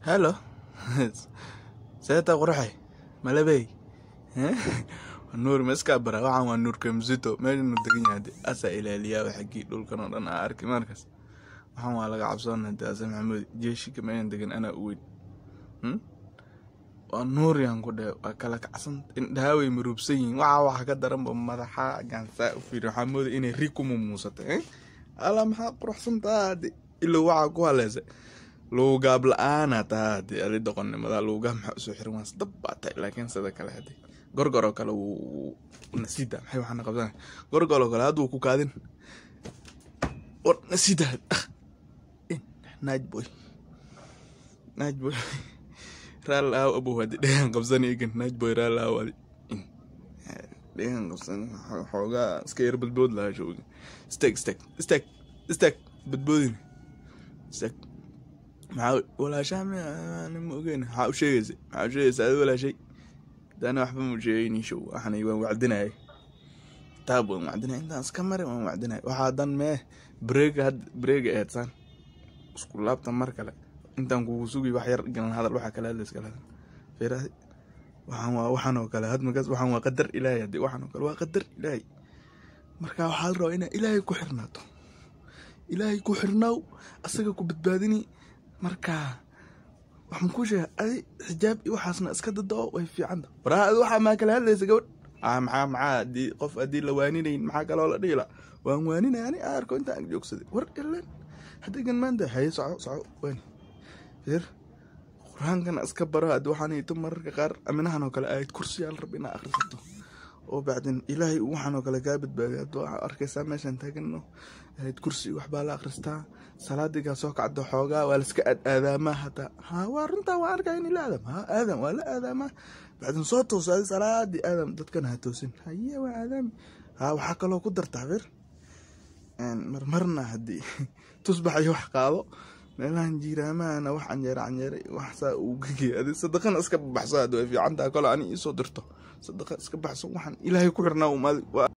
helo seeta quraxay malabey nuur ma iskaa bara waxaan waa nuurka msito meeshanu degan yahay de asaa ilaaliyaa xaggii dhulkan oo dhan aa arki markaas waxaan waa laga cabsoona de ase maxamuud jeeshika meeshan degan anaa u weyn waa nuur yaan ku dhe waa kala kacsan indhahaa way maruubsan yihiin waxa waxa ka daranba madaxa gaansaa u fiiri waxaa mooda inay ri ku mumuusatay ala maxaa quruxsan taa de ilow waxaa ku haleysa luugaab la-aana taa hade adi doqonnimada luugaab maxaa usoo xiran waas dab baa tahay laakiin sida kale hade gorgoroo kale wuu nasida maxay waxaana qabsana gorgoroo kale hadduu ku kaadin war nasida naaj boy naaj boy raal aaw abow hadi dhegan qabsani egan naaj boy raal aaw adi dhegan qabsan xoogaa iska yar badbood lahaa showga steg steg steg steg badboodin steg maxaa walaashaa ma ogeyn maxaa u sheegaysa maxaa u sheegaysa adi walaashay dana waxba mu sheegayni show waxana waan wacdinayay taab waan wacdinaya intaan iska mari waan wacdinaya waxaa dan mee breega had breega eedsaan isku laabta mar kale intaan kugu sugi wax yar galan hadal waxaa kale hadla iskala hadal fiiraadi waxaan waa waxaan oo kale hadmakaas waxaan waa qadar ilaahay haddii waxaan oo kale waa qadar ilaahay marka waxaa la rabaa inaa ilaahay ku xirnaato ilaahay ku xirnaaw asaga ku badbaadini marka waxaan kuu sheega adi xijaab iyo waxaasna iska dadao way fiicanta waraa adi waxaa maa kala hadlaysa gabadh a maxaa maxaa hadii qof haddii la waaninayn maxaa kaloo la dhihi la waan waaninaya ani arko intaan ag joogsaday war ilan haddigan maanta haye soco soco waani fir qur-aankana iska baro haddii waxaan hito mararka qaar aminahan oo kale aayad kursiyaa la rab inaa akhrisato oo bacdin ilaahay waxaan oo kale kaa badbaadiy hadduu waxaa arkaysaa meeshaan taagano aayad kursi waxbaa la akhristaa salaadigaa soo kacdo xoogaa waa laiska aadaamaa hataa ha waa runtaa waa arkaya in ila aadam ha aadam waa la aadaamaa bacdin soo tooso adi salaadii aadam dadkana ha toosin haye waa aadaami ha waxaa kaloo ku dartaa fir marmarna haddii tusbax iyo wax qaado meelahan jiiraamahana wax canjeere canjeere wax saa uu gegeya adi sadaqana iska baxso hadda way fiicantaha kole ani iisoo dirto sadaqa iska baxso waxaan ilaahay ku xirnaa umaadi